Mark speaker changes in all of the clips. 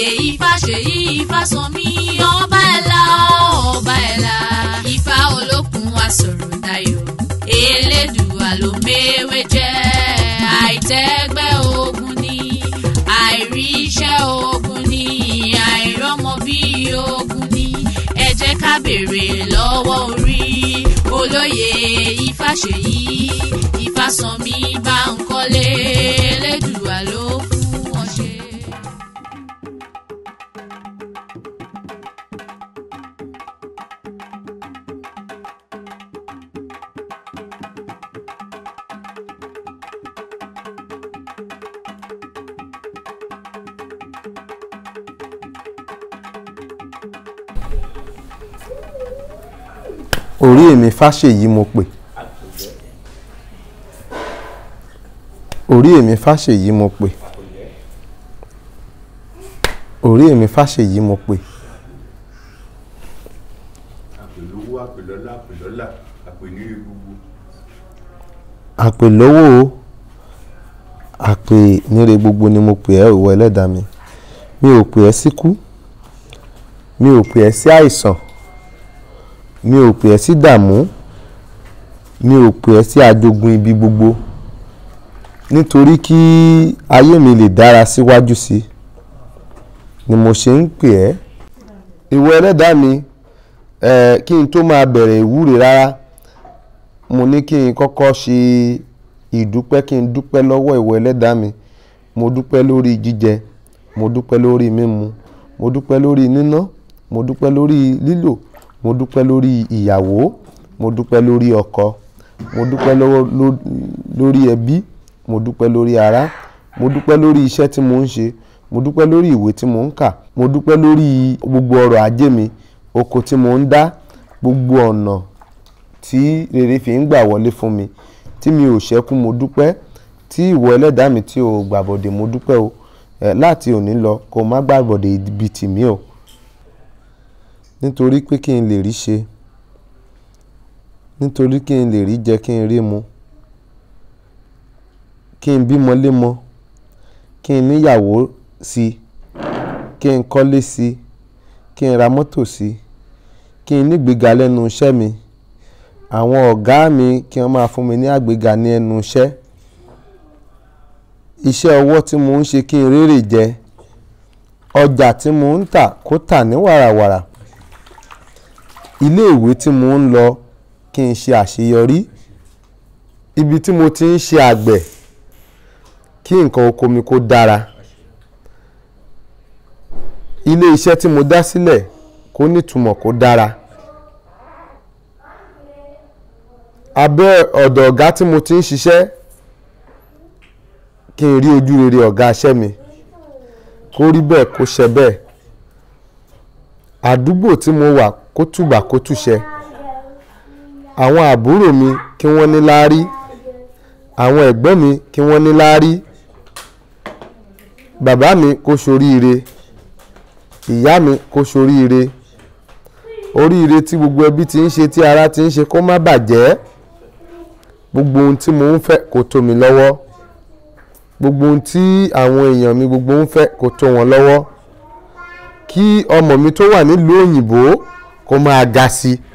Speaker 1: Ifáṣèyí Ifásànmí ọba ẹ̀la ọba ẹ̀la Ifá olókun asọ̀rọ̀ dayọ̀ Elédùà ló méwé jẹ́ àìtẹ́gbẹ́ ogun ni àìríṣẹ́ ogun ni àìrọ́mọ bí ogun ni ẹ jẹ́ ká béèrè lọ́wọ́ orí olóyè Ifáṣèyí Ifásànmí Bánkọ́lé Elédùà ló fún wọn ṣe.
Speaker 2: orí èmi fáṣèyí mo pè orí èmi fáṣèyí mo pè orí èmi fáṣèyí mo pè
Speaker 3: àpèlówó àpèlọ́lá àpèlọ́lá àpèníre gbogbo
Speaker 2: àpè lówó o àpè níre gbogbo ni mo pè ẹ́ òwò ẹlẹ́dàá mi mi ò pè ẹ́ síkú mi ò pè ẹ́ sí àìsàn mi ò pè ẹ́ sí dààmú mi ò pè ẹ́ sí ajogun ibi gbogbo nítorí kí ayé mi lè dára síwájú sí ni mo ṣe ń pè ẹ́ ìwọ ẹlẹ́dàá mi eh, kí n tó máa bẹ̀rẹ̀ ìwúre rárá mo ní kí n kọ́kọ́ ṣe ìdúpẹ́ kí n dúpẹ́ lọ́wọ́ ìwọ ẹlẹ́dàá mi mo dúpẹ́ lórí jíjẹ mo dúpẹ́ lórí mímu mo dúpẹ́ lórí níná mo dúpẹ́ lórí lílò mo dúpẹ́ lórí ìyàwó mo dúpẹ́ lórí ọkọ mo dúpẹ́ lọ́wọ́- ló- lórí ẹbí mo dúpẹ́ lórí ará mo dúpẹ́ lórí iṣẹ́ tí mo ń ṣe mo dúpẹ́ lórí ìwé tí mo ń kà mo dúpẹ́ lórí gbogbo ọrọ̀ ajé mi oko tí mo ń dá gbogbo ọ̀nà tí rere fi ń gbà wọlé fún mi tí mi ò ṣẹ́kù mo dúpẹ́ tí ìwọ ẹlẹ́dàá mi tí o gbàbọ̀dè mo dúpẹ́ o ẹ̀ láti òní lọ kó o má gbàbọ̀dè ibi tì mí o nítorí pé kí n lè rí ṣe nítorí kí n lè rí jẹ kí n rí mu kí n bímọ lémọ kí n níyàwó sí kí n kọ́lé sí kí n ra mọ́tò sí kí n nígbéga lẹ́nu iṣẹ́ mi àwọn ọ̀gá mi kí wọ́n máa fún mi ní àgbéga ní ẹnu iṣẹ́ iṣẹ́ ọwọ́ tí mo ń ṣe kí n rérè jẹ ọjà tí mo ń tà kó tà ní wàràwàrà ilé ìwé tí mo ń lọ kí n ṣe àṣeyọrí ibi tí mo ti ń ṣe àgbẹ̀ kí nǹkan oko mi kó dára ilé iṣẹ́ tí mo dá sílẹ̀ kó nítumọ̀ kó dára abẹ́ ọ̀dọ̀ ọ̀gá tí mo ti ń ṣiṣẹ́ kí n rí ojú rere ọ̀gá iṣẹ́ mi kó rí bẹ́ẹ̀ kó ṣe bẹ́ẹ̀ àdúgbò tí mo wà kó tùbà kó tùṣẹ àwọn àbúrò mi kí wọ́n ní láárí àwọn ẹ̀gbọ́n mi kí wọ́n ní láárí bàbá mi kó ṣoríire ìyá mi kó ṣoríire oríire tí gbogbo ẹbí ti ń ṣe tí ara ti ń ṣe kó má bàjẹ́ gbogbo ohun tí mo ń fẹ́ kó tó mi lọ́wọ́ gbogbo ohun tí àwọn èèyàn mi gbogbo ń fẹ́ kó tó wọn lọ́wọ́ kí ọmọ mi tó wà nílùú òyìnbó kó máa ga sí i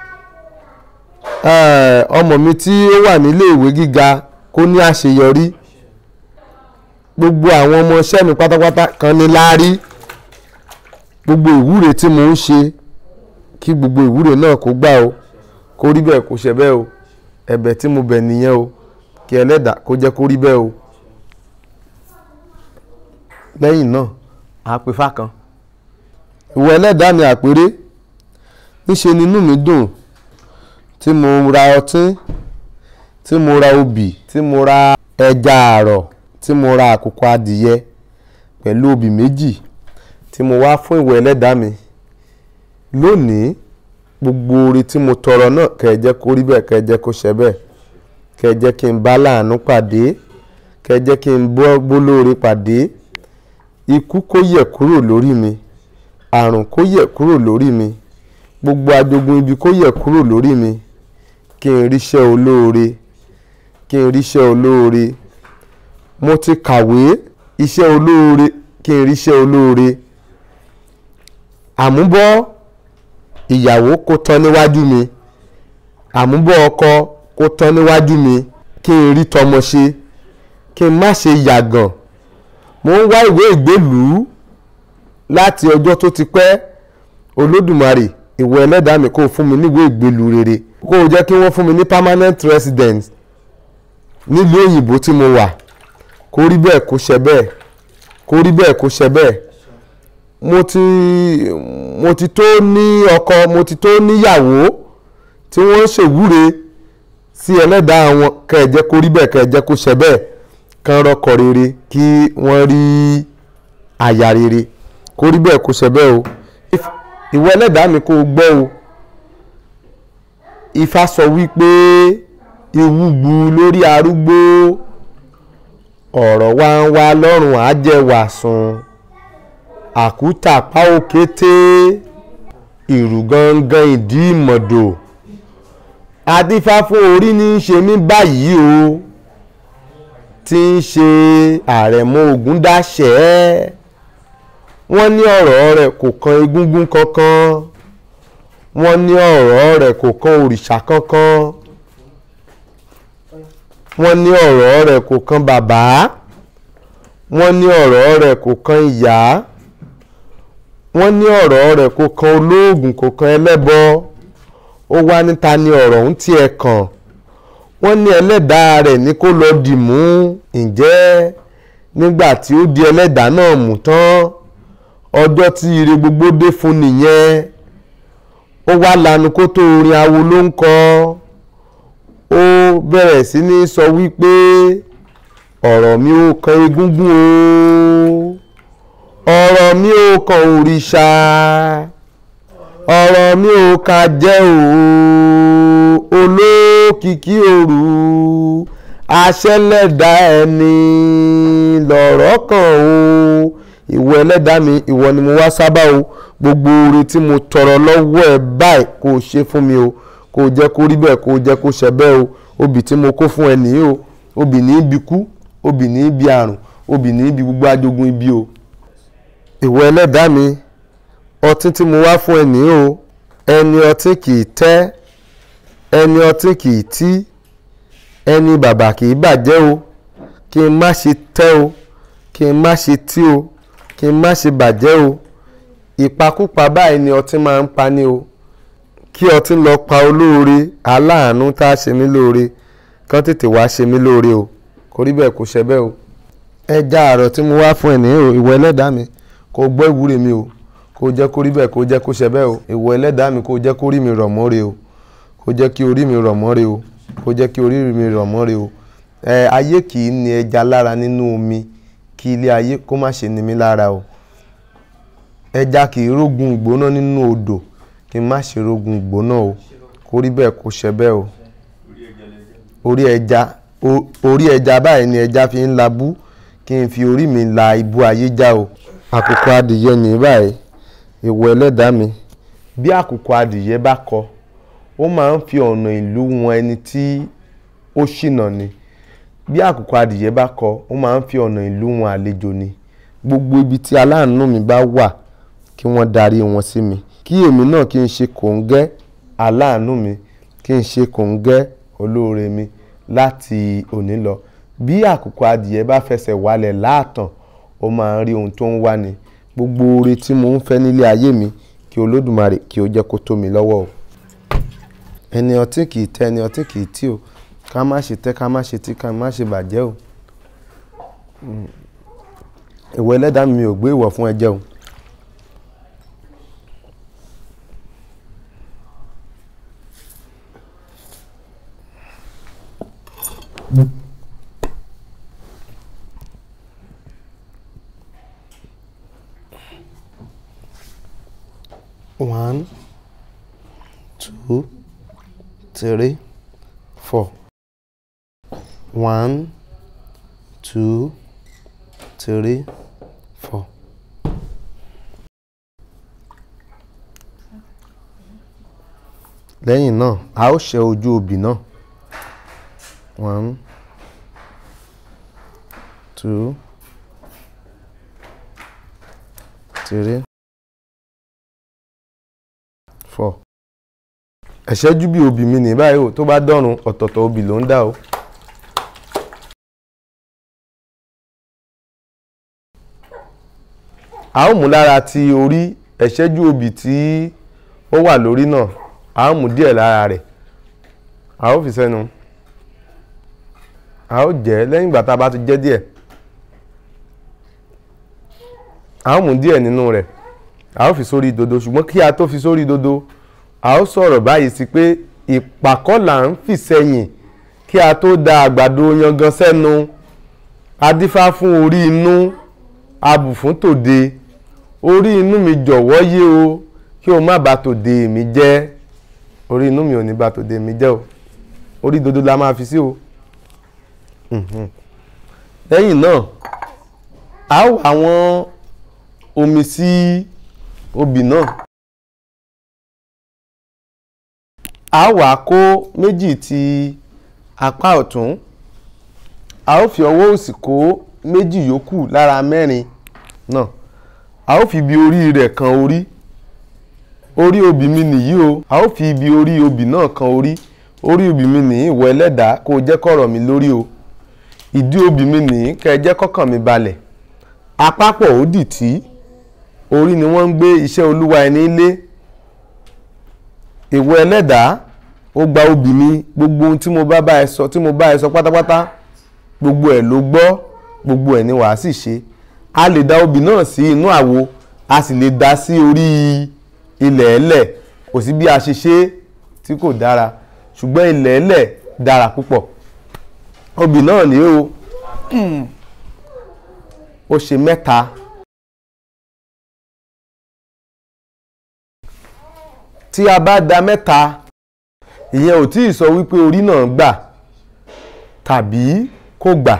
Speaker 2: Eh, ọmọ mi tí ó wà nílé ìwé gíga kó ní àṣeyọrí gbogbo àwọn ọmọ iṣẹ́ mi pátápátá kan ní láárí gbogbo ìwúre tí mo ń ṣe kí gbogbo ìwúre náà kó gbà o kó rí bẹ́ẹ̀ kó ṣe bẹ́ẹ̀ o ẹ̀bẹ̀ tí mo bẹ̀ nìyẹn o kí ẹlẹ́dàá kó jẹ́ kó rí bẹ́ẹ̀ o lẹ́yìn náà àpè fákan ìwọ ẹlẹ́dàá mi àpérè níṣe ni inú mi dùn tí mo ra ọtí tí mo ra obì tí mo ra ẹja àrọ̀ tí mo ra àkùkọ adìyẹ pẹ̀lú obì méjì tí mo wá fún ìwọ ẹlẹ́dàá mi lónìí gbogbo oore tí mo tọrọ náà kẹ́ ẹ jẹ́ kó rí bẹ́ẹ̀ kẹ́ ẹ jẹ́ kó ṣe bẹ́ẹ̀ kẹ́ ẹ jẹ́ kí n bá láàánú pàdé kẹ́ ẹ jẹ́ kí n bọ́ gbólóore pàdé ikú kó yẹ̀ kúrò lórí mi àrùn kó yẹ̀ kúrò lórí mi gbogbo ajogun ibi kó yẹ̀ kúrò lórí mi kí n ríṣẹ́ olóore kí n ríṣẹ́ olóore mo ti kàwé iṣẹ́ olóore kí n ríṣẹ́ olóore àmúbọ̀ ìyàwó kó tán níwájú mi àmúbọ̀ ọkọ kó tán níwájú mi kí n rí tọmọ ṣe kí n má ṣe yàgàn mo ń wá ìwé ìgbélùú láti ọjọ́ tó ti pẹ́ olódùmarè ìwọ ẹlẹ́dàá mi kó o fún mi níwèé ìgbélùú rere kó o jẹ́ kí wọ́n fún mi ní permanent residence nílùú òyìnbó tí mo wà kó rí bẹ́ẹ̀ kó ṣe bẹ́ẹ̀ kó rí bẹ́ẹ̀ kó ṣe bẹ́ẹ̀ mo ti mo ti tó ní ọkọ mo ti tó níyàwó tí wọ́n ń ṣèwúre sí ẹlẹ́dàá wọn kẹ́ ẹ jẹ́ kó rí bẹ́ẹ̀ kẹ́ ẹ jẹ́ kó ṣe bẹ́ẹ̀ kán rọ́kọ rere kí wọ́n rí aya rere kó rí bẹ́ẹ̀ kó ṣe bẹ́ẹ̀ o ìwọ ẹlẹ́dàá mi kó o gbọ́ o Ifá sọ wípé ewu gbu lórí arúgbó ọ̀rọ̀ wa ń wá lọ́rùn àjẹwàsùn àkútà pa òkété ìrù gangan ìdí ìmọ̀dò adífá fún orí ní í ṣe mí báyìí o tí ń ṣe àrẹ̀mọ Ògúndáṣẹ́ wọ́n ní ọ̀rọ̀ rẹ̀ kò kan egúngún kankan wọ́n ní ọ̀rọ̀ rẹ̀ kò kan òrìṣà kankan wọ́n ní ọ̀rọ̀ rẹ̀ kò kan bàbá wọ́n ní ọ̀rọ̀ rẹ̀ kò kan ìyá wọ́n ní ọ̀rọ̀ rẹ̀ kò kan olóògùn kò kan ẹlẹ́bọ ó wá níta ní ọ̀rọ̀ ń tiẹ̀ kàn wọ́n ní ẹlẹ́dàá rẹ̀ ní kó lọ dì mú ǹjẹ́ nígbà tí ó di ẹlẹ́dàá náà mú tán ọjọ́ tí ire gbogbo dé fún nìyẹn ó wá lanu kó tó orin awo ló ń kọ ó bẹ̀rẹ̀ sí ní sọ wípé ọ̀rọ̀ mi ò kan egúngún o ọ̀rọ̀ mi ò kan òrìṣà ọ̀rọ̀ mi ò ka jẹ́ o olókìkí òru aṣẹ́lẹ̀dá ẹni lọ̀rọ̀ kan o ìwọ ẹlẹ́dàá mi ìwọ ni mo wá sábà o gbogbo oore tí mo tọrọ lọ́wọ́ ẹ báyìí kó o ṣe fún mi o kó o jẹ́ kó rí bẹ́ẹ̀ kó o jẹ́ kó ṣe bẹ́ẹ̀ o obì tí mo kó fún ẹ nìyí o obì ní ibi kú obì ní ibi àrùn obì ní ibi gbogbo ajogun ibi o ìwọ ẹlẹ́dàá mi ọtí tí mo wá fún ẹ nìyí o ẹni ọtí kì í tẹ́ ẹni ọtí kì í tí ẹni bàbà kì í bàjẹ́ o kí n má ṣe tẹ́ o kí n má ṣe tí o kí n má ṣe bàjẹ́ o ìpakúpa báyìí ni ọtí máa ń pa ní o kí ọtí lọ pa olóore aláàánú tá a ṣe mí lóore kán tètè wá ṣe mí lóore o kò rí bẹ́ẹ̀ kò ṣe bẹ́ẹ̀ o ẹja àrọ̀ tí mo wá fún ẹ ní ìwọ ẹlẹ́dàá mi kò gbọ́ ìwúre mi o kò jẹ́ kó rí bẹ́ẹ̀ kò jẹ́ kó ṣe bẹ́ẹ̀ o ìwọ ẹlẹ́dàá mi kò jẹ́ kó rí mi rọ̀ mọ́re o kò jẹ́ kí orí mi rọ̀ mọ́re o kò jẹ́ kí orí mi rọ̀ mọ́re o ẹ ayé kì í ní ẹja lára nínú omi kí ilé ayé kó má ṣe ní mi lára o ẹja kì í rógun ìgbóná nínú odò kí n má ṣe rógun ìgbóná o kó rí bẹ́ẹ̀ kó ṣe bẹ́ẹ̀ o orí ẹja orí ẹja báyìí ni ẹja fi ń labú kí n fi orí mi la ibú ayé já o àkùkọ adìyẹ ní báyìí ìwọ ẹlẹ́dàá mi bí àkùkọ adìyẹ bá kọ ó máa ń fi ọ̀nà ìlú wọn ẹni tí ó ṣìnà ni bí àkùkọ adìyẹ bá kọ ó máa ń fi ọ̀nà ìlú wọn àlejò ni gbogbo ibi tí aláàánú mi bá wà kí wọ́n darí wọn sí mi kí èmi náà kí n ṣe kòńgẹ́ aláàánú mi kí n ṣe kòńgẹ́ olóore mi láti òní lọ bí àkùkọ adìyẹ bá fẹsẹ̀ wálẹ̀ láàtàn ó máa ń rí ohun tó ń wá ni gbogbo oore tí mo ń fẹ́ nílé ayé mi kí olódùmarè kí ó jẹ́ kó tó mi lọ́wọ́ o ẹni ọtí kì í tẹ́ ẹni ọtí kì í tí o ká má ṣe tẹ́ ká má ṣe tí ká má ṣe bàjẹ́ o ìwọ ẹlẹ́dàá mi ò gbé ìwọ̀ fún ẹ jẹ́ o. One, two, three, four. One, two, three, four. lẹ́yìn náà a ó ṣe ojú obì náà one two three four ẹ̀ṣẹ́jú bí obì mi ní báyìí o tó bá dọ́run ọ̀tọ̀ọ̀tọ̀ obì ló ń dà o. a ó mú lára ti orí ẹ̀ṣẹ́jú obì tí ó wà lórí náà a ó mú díẹ̀ lára rẹ̀ a ó fi sẹ́nu a ó jẹ́ lẹ́yìn ìgbà tá a bá ti jẹ́ díẹ̀ a ó mú díẹ̀ nínú rẹ̀ a ó fi sórí dodo ṣùgbọ́n kí a tó fi sórí dodo a ó sọ̀rọ̀ báyìí sí pé ìpàkọ́ là ń fi sẹ́yìn kí a tó da àgbàdo yangan sẹ́nu adífá fún orí inú abù fún tòde orí inú mi jọ̀wọ́ yé o kí o má bà tòde mi jẹ́ orí inú mi ò ní bà tòde mi jẹ́ o orí dodo la máa fi sí o lẹ́yìn náà a ó wá àwọn omi sí obì náà a ó wá kó méjì ti apá ọ̀tún a ó fi ọwọ́ òsì kó méjì yòókù lára mẹ́rin náà a ó fi ibi orí rẹ̀ kan orí orí obì mi nìyí o a ó fi ibi orí obì náà kan orí orí obì mi nìyí ìwọ ẹlẹ́dàá kó o jẹ́ kọ̀rọ̀ mi lórí o ìdí obì mi nìyí kẹ́ ẹ jẹ́ kọ́kàn mi balẹ̀ apápọ̀ ó dì tí orí ni wọ́n ń gbé iṣẹ́ olúwa ẹni lé ìwọ ẹlẹ́dàá ó gba obì mi gbogbo ohun tí mo bá bá ẹ sọ tí mo bá ẹ sọ pátápátá gbogbo ẹ̀ ló gbọ́ gbogbo ẹ̀ ni wàá sì ṣe a lè da obì náà sí inú àwo a sì lè da sí orí ilẹ̀ ẹlẹ̀ kò sí bí a ṣe ṣe tí kò dára ṣùgbọ́n ilẹ̀ ẹlẹ̀ dára púpọ̀ obì náà ni o ó ṣe mẹ́ta tí a bá da mẹ́ta ìyẹn ò tí ì sọ wípé orí náà gbà tàbí kò gbà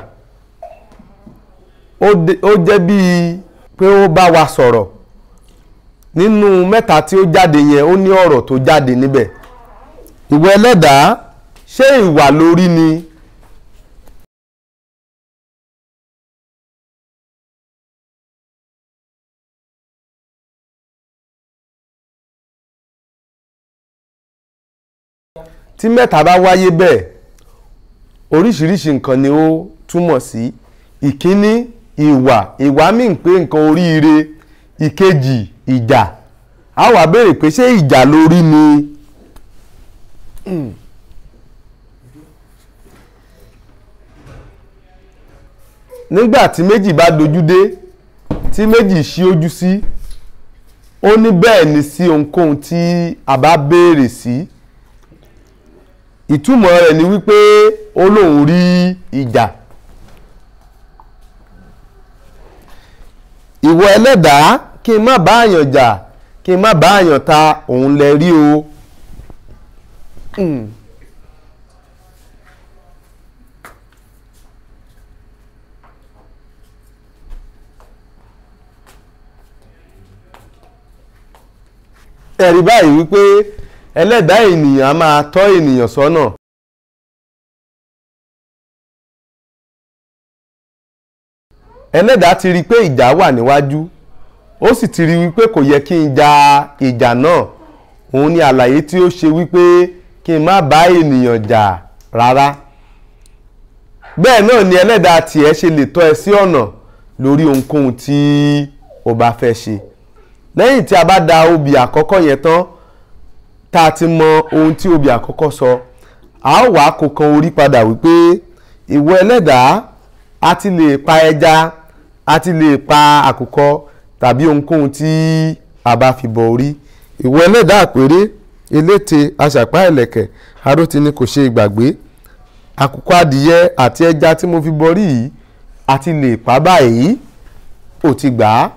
Speaker 2: ó jẹ́ bíi pé ó bá wa sọ̀rọ̀ nínú mẹ́ta tí ó jáde yẹn ó ní ọ̀rọ̀ tó jáde níbẹ̀ ìwọ ẹlẹ́dàá ṣé ìwà lórí ni tí mẹ́ta bá wáyé bẹ́ẹ̀ oríṣiríṣi nǹkan ni ó túmọ̀ sí ìkíní ìwà ìwà míì pé nǹkan oríire ìkejì ìjà a wá béèrè pé ṣé ìjà lórí ni nígbà tí méjì bá dojú dé tí méjì ṣí ojú sí ó ní bẹ́ẹ̀ ni sí ohunkóhun tí a bá béèrè sí ìtumọ̀ rẹ̀ ni wípé ó lóun rí ìjà ìwọ ẹlẹ́dàá kí n má bá àyàn jà kí n má bá àyàn ta òun lẹ rí o. Mm. ẹ̀rí báyìí wípé ẹlẹ́dàá ènìyàn á máa tọ́ ènìyàn sọ́nà. ẹlẹ́dàá ti rí i pé ìjà wà níwájú ó sì ti rí i wípé kò yẹ kí n ja ìjà náà òun ni àlàyé tí ó ṣe wípé kí n má bá ènìyàn jà rárá. bẹ́ẹ̀ náà ni ẹlẹ́dàá tiẹ̀ ṣe lè tọ́ ẹ sí ọ̀nà lórí ohunkóhun tí o bá fẹ́ ṣe lẹ́yìn tí a bá da obì àkọ́kọ́ yẹn tán tá a ti mọ ohun tí obì àkọ́kọ́ sọ a ó wàá kó kan orí padà wípé ìwọ ẹlẹ́dàá a ti lè pa ẹja a ti lè pa àkùkọ tàbí ohunkóhun tí a bá fi bọ orí ìwọ ẹlẹ́dàá àpérè eléte aṣàpá ẹ̀lẹ̀kẹ̀ aróti ni kò ṣe ìgbàgbé àkùkọ adìyẹ àti ẹja tí mo fi bọrí yìí a ti lè pa báyìí ò ti gbà á.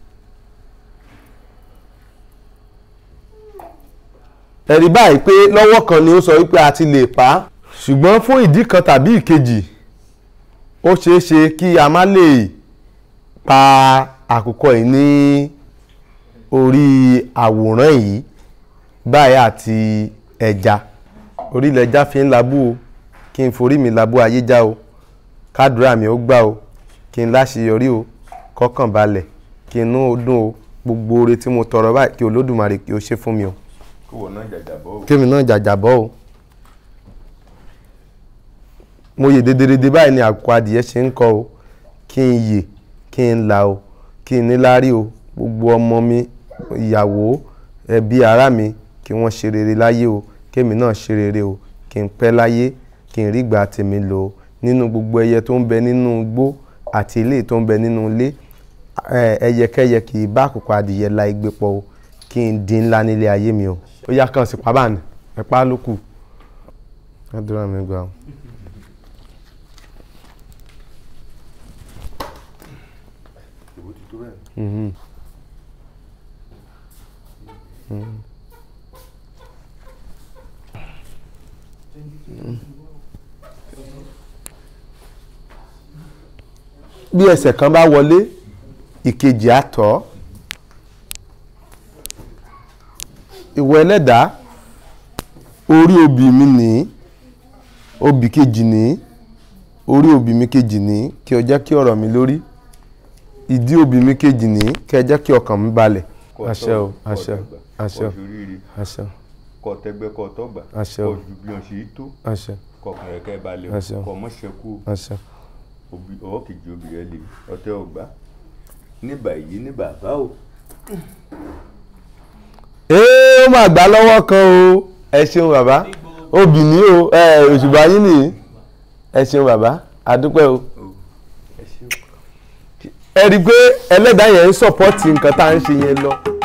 Speaker 2: ẹ̀rí báyìí pé lọ́wọ́ kan ni ó sọ wípé a ti lè pa á ṣùgbọ́n fún ìdí kan tàbí ìkejì ó ṣeé ṣe kí a má lè pa àkùkọ yìí ní orí àwòrán yìí báyìí àti ẹja orílẹ̀ ẹja fi ń labú o kí n forí mi labú ayé já o kádùrá mi ó gbà o kí n láṣeyọrí o kọ́kàn balẹ̀ kí inú ó dùn o gbogbo oore tí mo tọrọ báyìí kí olódùmarè kí ó ṣe fún mi o.
Speaker 3: kó wọ́n náà jàjàbọ́ o.
Speaker 2: kémi náà jàjàbọ́ o mo yè dédédédé báyìí ni àkùkọ adìyẹ ṣe ń kọ o kí n yè kí n là o kí n níláárí o gbogbo ọmọ mi ìyàwó ẹbí ará mi kí wọ́n ṣe rere láyé o kémi náà ṣe rere o kí n pẹ́ láyé kí n rí ìgbà tèmi lò ó nínú gbogbo ẹyẹ tó ń bẹ nínú igbó àti ilé tó ń bẹ nínú ilé ẹ, ẹyẹkẹyẹ kì í bá àkùkọ adìyẹ la igbe pọ̀ o kí n di ńlá nílé ayé mi o ó yá kàn sí pábánì ẹ̀pá ló kù àdúrà mi gbà o.
Speaker 3: ìwọ ti tó bẹ́ẹ̀.
Speaker 2: Mhm. bí ẹsẹ̀ kan bá wọlé ìkejì á tọ́ ìwọ ẹlẹ́dàá orí obì mi ní obì kejì ní orí obì mi kejì ní kí o jẹ́ kí ọ̀rọ̀ mi lórí ìdí obì mi kejì ní kí ẹ jẹ́ kí ọkàn mi balẹ̀
Speaker 3: Kọ́
Speaker 2: àṣẹ o
Speaker 3: tọ́, kọ́
Speaker 2: àṣẹ
Speaker 3: dàgbà,
Speaker 2: àṣẹ
Speaker 3: kọ́ ṣoríire
Speaker 2: àṣẹ
Speaker 3: kọ́ tẹgbẹ́ kọ́ tọ́gbà
Speaker 2: Àṣẹ o.
Speaker 3: kọ́ ju bí wọ́n ṣe tó
Speaker 2: àṣẹ
Speaker 3: kọ́ kẹ̀kẹ́ balẹ̀
Speaker 2: Àṣẹ o.
Speaker 3: kọ́ mọ́ ṣẹ́kù
Speaker 2: àṣẹ.
Speaker 3: òbí ọwọ́ kejì obì rẹ lè ọtẹ́ ọgbà ní báyìí ní bàbá o
Speaker 2: ee ó máa gbà lọ́wọ́ kan o ẹ ṣeun bàbá obì ní o ẹ òṣùbà yín nìyí ẹ ṣeun bàbá àdúpẹ́ o
Speaker 3: ẹ ṣeun.
Speaker 2: ẹ rí i pé ẹlẹ́dàá yẹn ń sọ̀pọ́tì nǹkan tá à ń ṣe yẹn lọ